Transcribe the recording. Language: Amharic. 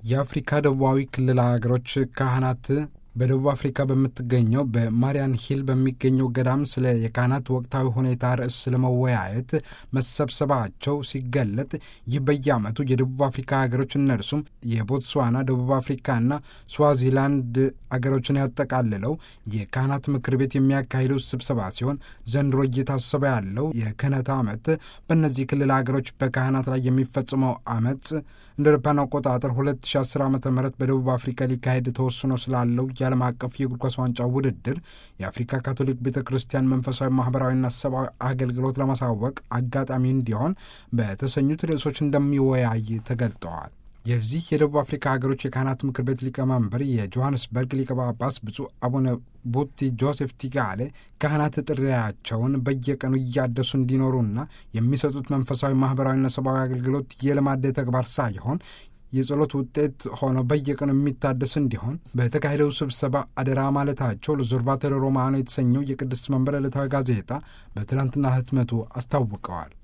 የአፍሪካ ደቡባዊ ክልል ሀገሮች ካህናት በደቡብ አፍሪካ በምትገኘው በማሪያን ሂል በሚገኘው ገዳም ስለ የካህናት ወቅታዊ ሁኔታ ርዕስ ለመወያየት መሰብሰባቸው ሲገለጥ ይህ በየዓመቱ የደቡብ አፍሪካ ሀገሮች እነርሱም የቦትስዋና፣ ደቡብ አፍሪካና ስዋዚላንድ አገሮችን ያጠቃልለው የካህናት ምክር ቤት የሚያካሂደው ስብሰባ ሲሆን ዘንድሮ እየታሰበ ያለው የክህነት ዓመት በእነዚህ ክልል ሀገሮች በካህናት ላይ የሚፈጽመው አመፅ እንደ አውሮፓውያን አቆጣጠር 2010 ዓ ም በደቡብ አፍሪካ ሊካሄድ ተወስኖ ስላለው የዓለም አቀፍ የእግር ኳስ ዋንጫ ውድድር የአፍሪካ ካቶሊክ ቤተ ክርስቲያን መንፈሳዊ ማህበራዊና ሰብአዊ አገልግሎት ለማሳወቅ አጋጣሚ እንዲሆን በተሰኙት ርዕሶች እንደሚወያይ ተገልጠዋል። የዚህ የደቡብ አፍሪካ ሀገሮች የካህናት ምክር ቤት ሊቀመንበር የጆሐንስበርግ ሊቀ ጳጳስ ብፁዕ አቡነ ቡቲ ጆሴፍ ቲጋሌ ካህናት ጥሪያቸውን በየቀኑ እያደሱ እንዲኖሩና የሚሰጡት መንፈሳዊ ማህበራዊና ሰብአዊ አገልግሎት የልማድ ተግባር ሳይሆን የጸሎት ውጤት ሆኖ በየቀኑ የሚታደስ እንዲሆን በተካሄደው ስብሰባ አደራ ማለታቸው ለዞርቫቶሪ ሮማኖ የተሰኘው የቅድስት መንበር ዕለታዊ ጋዜጣ በትናንትና ህትመቱ አስታውቀዋል።